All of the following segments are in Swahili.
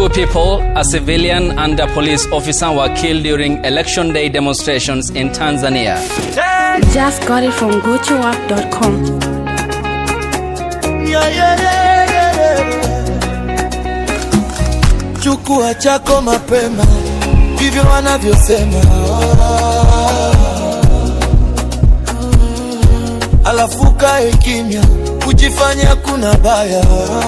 Two people, a civilian and a police officer, were killed during election day demonstrations in Tanzania. Just got it from GoToUp.com. Yeah, yeah, yeah, yeah, yeah. Chukua chako mapema, ndivyo wanavyosema. Alafu kae kimya, kujifanya kuna baya,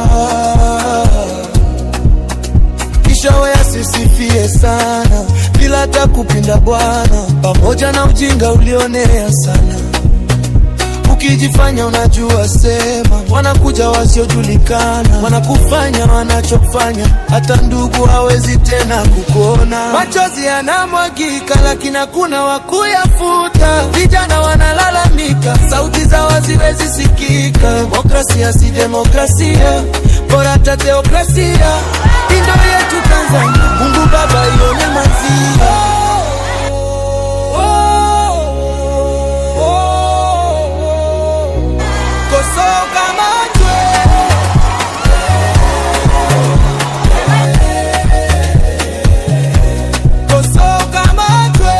kisha wewe sisifie sana bila hata kupinda bwana, pamoja na ujinga ulionea sana ukijifanya unajua sema, wanakuja wasiojulikana, wanakufanya wanachofanya, hata ndugu hawezi tena kukuona. Machozi yanamwagika, lakini hakuna wa kuyafuta. Vijana wanalalamika, sauti zao haziwezi sikika. Demokrasia si demokrasia, bora hata teokrasia. Hii ndio yetu Tanzania, Mungu Baba ione mazia Kosoka matwe Kosoka matwe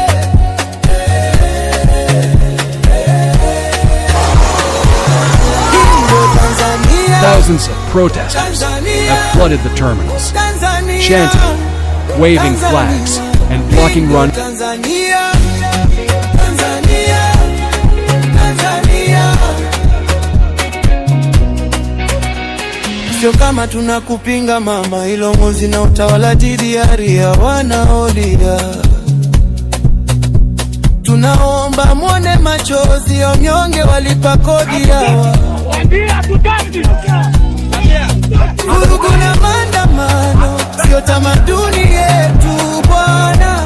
Hii ndo Tanzania Thousands of protesters have flooded the terminals, Tanzania chanting, waving flags, and blocking run. Tanzania Tanzania Tanzania Sio kama tunakupinga mama, ilo ngozi na utawala DDR ya wanaolia. Tunaomba mwone machozi ya mnyonge walipa kodi yawa vurugu na maandamano sio tamaduni yetu bwana,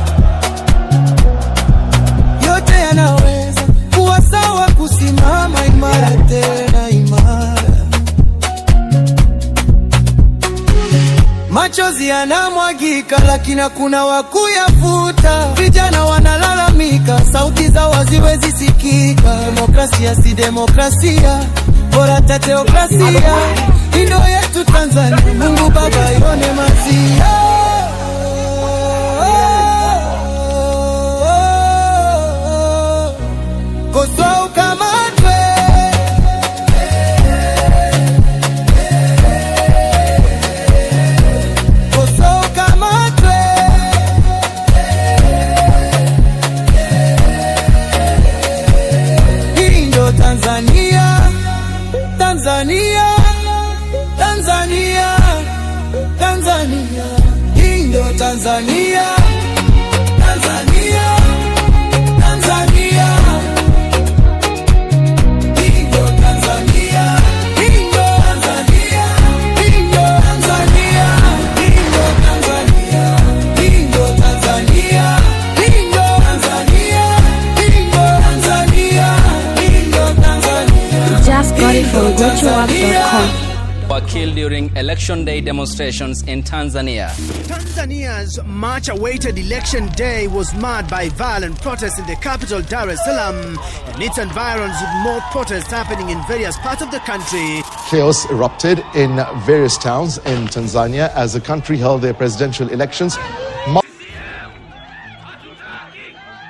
yote yanaweza kuwa sawa, kusimama imara tena imara. Machozi yanamwagika, lakini hakuna wa kuyafuta. Vijana wanalalamika, sauti zao haziwezi sikika. Demokrasia si demokrasia, bora hata teokrasia. Hii ndio yetu Tanzania, Mungu Baba ione mazia. Kosoa ukamatwe Kosoa ukamatwe Hii ndo Tanzania, Tanzania, Tanzania, Tanzania. Hii ndo Tanzania, Tanzania, Tanzania. Hii ndo Tanzania, hii ndo Tanzania, hii ndo Tanzania, hii ndo Tanzania, hii ndo Tanzania, hii ndo Tanzania, hii ndo Tanzania, hii ndo Tanzania. Just got it from GoToUp.com. Were killed during election day demonstrations in Tanzania. Tanzania's much awaited election day was marred by violent protests in the capital Dar es Salaam and its environs with more protests happening in various parts of the country. Chaos erupted in various towns in Tanzania as the country held their presidential elections. Mo-